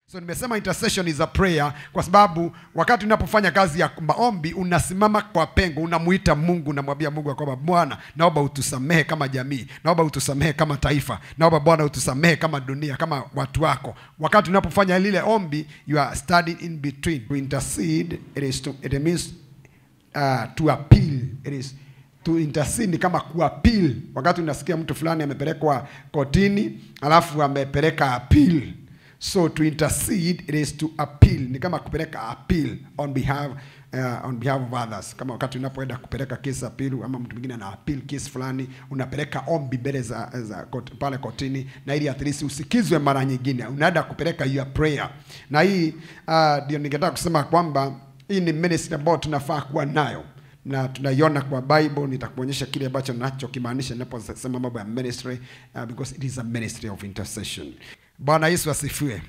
So nimesema intercession is a prayer kwa sababu wakati unapofanya kazi ya maombi unasimama kwa pengo, unamuita Mungu, unamwambia Mungu ya kwamba Bwana, naomba utusamehe kama jamii, naomba utusamehe kama taifa, naomba Bwana utusamehe kama dunia, kama watu wako. Wakati unapofanya lile ombi, you are standing in between. To intercede, it is to, it means uh, to appeal. It is to intercede ni kama kuappeal. Wakati unasikia mtu fulani amepelekwa kotini, alafu amepeleka appeal so to intercede it is to appeal ni kama kupeleka appeal on behalf uh, on behalf of others kama wakati unapoenda kupeleka kesi appeal ama mtu mwingine ana appeal kesi fulani unapeleka ombi mbele za, za kot, pale kotini na ili at least usikizwe mara nyingine unaenda kupeleka your prayer na hii uh, ndio ningetaka kusema kwamba hii ni ministry ambayo tunafaa kuwa nayo na tunaiona kwa bible nitakuonyesha kile ambacho nachokimaanisha ninaposema mambo ya ministry uh, because it is a ministry of intercession bwana yesu asifiwe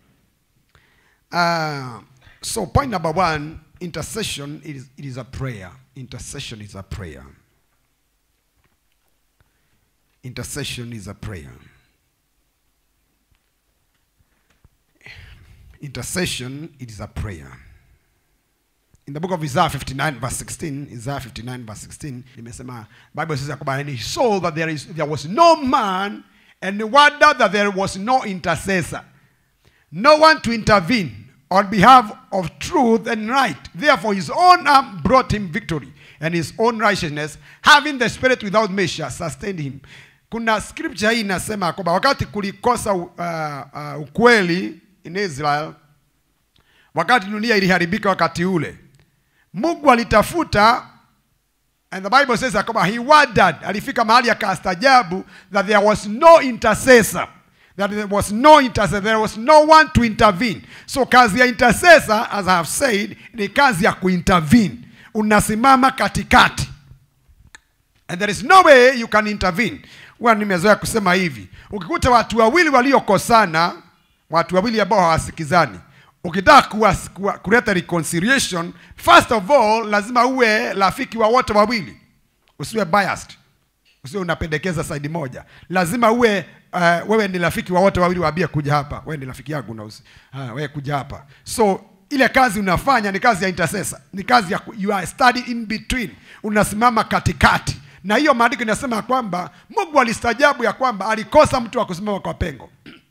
uh, so point number one intercession it is, it is a prayer intercession is a prayer intercession is a prayer intercession it is a prayer in the book of Isaiah 59 verse 16 Isaiah 59 verse 16 nimesema bible says ya kwamba and he saw that there, is, there was no man and wonder that there was no intercessor no one to intervene on behalf of truth and right therefore his own arm brought him victory and his own righteousness having the spirit without measure sustained him kuna scripture hii inasema kwamba wakati kulikosa uh, uh, ukweli in israel wakati dunia iliharibika wakati ule mungu alitafuta and the bible says ya kwamba he wondered alifika mahali akaastajabu that there was no intercessor that there was no intercessor there was no one to intervene so kazi ya intercessor as i have said ni kazi ya kuintervene unasimama katikati and there is no way you can intervene huwa nimezoea kusema hivi ukikuta watu wawili waliokosana watu wawili ambao hawasikizani ukitaka kuwa, kuwa, kuleta reconciliation first of all lazima uwe rafiki wa wote wawili usiwe biased usiwe unapendekeza saidi moja lazima uwe uh, wewe ni rafiki wa wote wawili waambie kuja hapa wewe ni rafiki yangu na usi, uh, wewe kuja hapa so ile kazi unafanya ni kazi ya intercessor ni kazi ya ku- you are study in between unasimama katikati na hiyo maandiko inasema kwamba mungu alistajabu ya kwamba alikosa mtu wa kusimama kwa pengo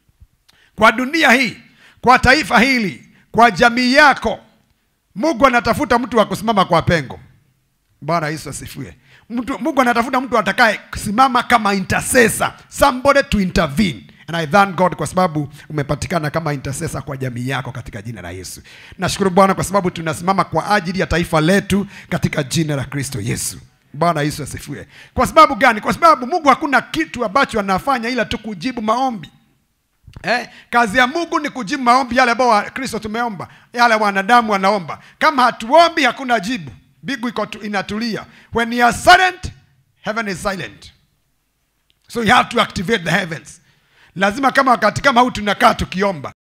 kwa dunia hii kwa taifa hili kwa jamii yako mungu anatafuta mtu wa kusimama kwa pengo bwana yesu asifiwe mtu, mungu anatafuta mtu atakaye kusimama kama intercessor somebody to intervene and i thank god kwa sababu umepatikana kama intercessor kwa jamii yako katika jina la yesu nashukuru bwana kwa sababu tunasimama kwa ajili ya taifa letu katika jina la kristo yesu bwana yesu asifiwe kwa sababu gani kwa sababu mungu hakuna kitu ambacho anafanya ila tu kujibu maombi Eh, kazi ya Mungu ni kujibu maombi yale ambayo wa- Kristo tumeomba, yale wanadamu wanaomba. Kama hatuombi hakuna jibu, mbingu iko tu- inatulia. When you are silent, heaven is silent. So you have to activate the heavens. Lazima kama wakati kama huu tunakaa tukiomba,